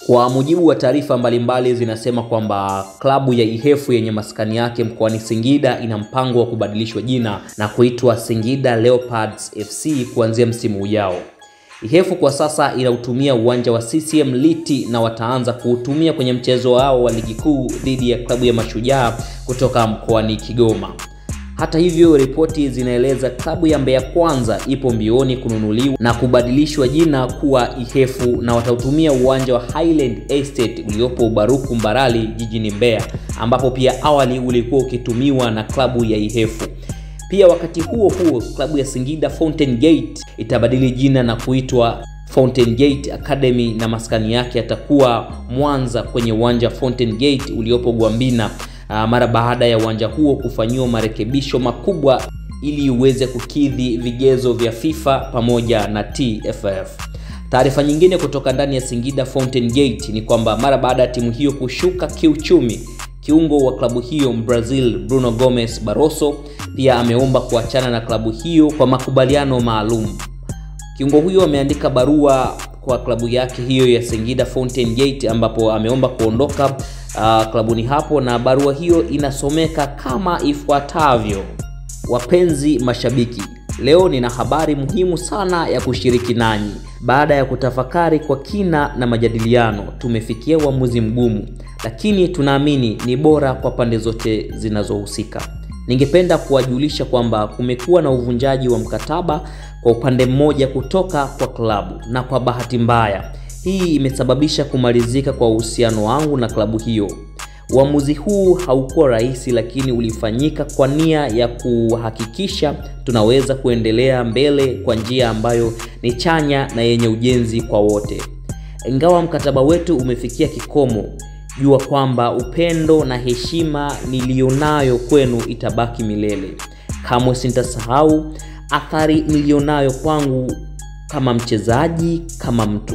Kwa mujibu wa taarifa mbalimbali zinasema kwamba klabu ya Ihefu yenye maskani yake mkoani Singida ina mpango wa kubadilishwa jina na kuitwa Singida Leopards FC kuanzia msimu ujao. Ihefu kwa sasa inautumia uwanja wa CCM Liti na wataanza kuutumia kwenye mchezo wao wa ligi kuu dhidi ya klabu ya Mashujaa kutoka mkoani Kigoma. Hata hivyo, ripoti zinaeleza klabu ya Mbeya Kwanza ipo mbioni kununuliwa na kubadilishwa jina kuwa Ihefu na watautumia uwanja wa Highland Estate uliopo Ubaruku Mbarali jijini Mbeya, ambapo pia awali ulikuwa ukitumiwa na klabu ya Ihefu. Pia wakati huo huo, klabu ya Singida Fountain Gate itabadili jina na kuitwa Fountain Gate Academy na maskani yake yatakuwa Mwanza kwenye uwanja wa Fountain Gate uliopo Gwambina mara baada ya uwanja huo kufanyiwa marekebisho makubwa ili uweze kukidhi vigezo vya FIFA pamoja na TFF. Taarifa nyingine kutoka ndani ya Singida Fountain Gate ni kwamba mara baada ya timu hiyo kushuka kiuchumi, kiungo wa klabu hiyo Brazil Bruno Gomes Barroso pia ameomba kuachana na klabu hiyo kwa makubaliano maalum. Kiungo huyo ameandika barua kwa klabu yake hiyo ya Singida Fountain Gate ambapo ameomba kuondoka uh, klabuni hapo, na barua hiyo inasomeka kama ifuatavyo: Wapenzi mashabiki, leo nina habari muhimu sana ya kushiriki nanyi. Baada ya kutafakari kwa kina na majadiliano, tumefikia uamuzi mgumu, lakini tunaamini ni bora kwa pande zote zinazohusika. Ningependa kuwajulisha kwamba kumekuwa na uvunjaji wa mkataba kwa upande mmoja kutoka kwa klabu, na kwa bahati mbaya hii imesababisha kumalizika kwa uhusiano wangu na klabu hiyo. Uamuzi huu haukuwa rahisi, lakini ulifanyika kwa nia ya kuhakikisha tunaweza kuendelea mbele kwa njia ambayo ni chanya na yenye ujenzi kwa wote. Ingawa mkataba wetu umefikia kikomo, jua kwamba upendo na heshima niliyonayo kwenu itabaki milele. Kamwe sintasahau athari niliyonayo kwangu kama mchezaji, kama mtu.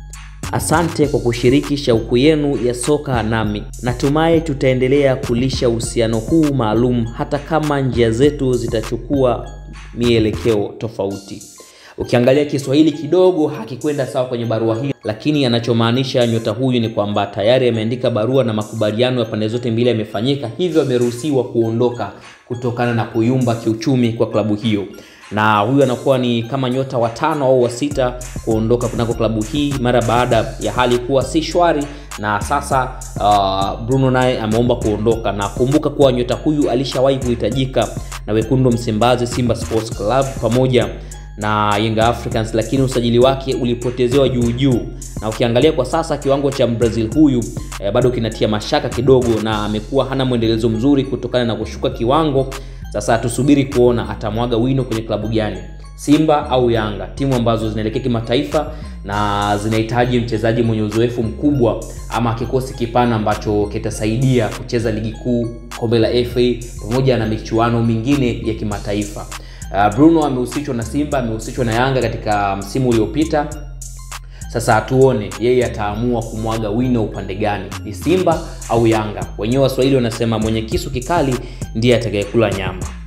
Asante kwa kushiriki shauku yenu ya soka nami. Natumai tutaendelea kulisha uhusiano huu maalum hata kama njia zetu zitachukua mielekeo tofauti. Ukiangalia Kiswahili kidogo hakikwenda sawa kwenye barua hii, lakini anachomaanisha nyota huyu ni kwamba tayari ameandika barua na makubaliano ya pande zote mbili yamefanyika, hivyo ameruhusiwa kuondoka kutokana na kuyumba kiuchumi kwa klabu hiyo na huyu anakuwa ni kama nyota wa tano au wa sita kuondoka kunako klabu hii mara baada ya hali kuwa si shwari, na sasa uh, Bruno naye ameomba kuondoka, na kumbuka kuwa nyota huyu alishawahi kuhitajika na wekundu Msimbazi, Simba Sports Club pamoja na Young Africans, lakini usajili wake ulipotezewa juu juu, na ukiangalia kwa sasa kiwango cha Brazil huyu eh, bado kinatia mashaka kidogo, na amekuwa hana mwendelezo mzuri kutokana na kushuka kiwango. Sasa tusubiri kuona atamwaga wino kwenye klabu gani, Simba au Yanga, timu ambazo zinaelekea kimataifa na zinahitaji mchezaji mwenye uzoefu mkubwa ama kikosi kipana ambacho kitasaidia kucheza ligi kuu, kombe la FA pamoja na michuano mingine ya kimataifa. Uh, Bruno amehusishwa na Simba, amehusishwa na Yanga katika msimu uliopita. Sasa tuone yeye ataamua kumwaga wino upande gani, ni Simba au Yanga. Wenyewe Waswahili wanasema mwenye kisu kikali ndiye atakayekula nyama.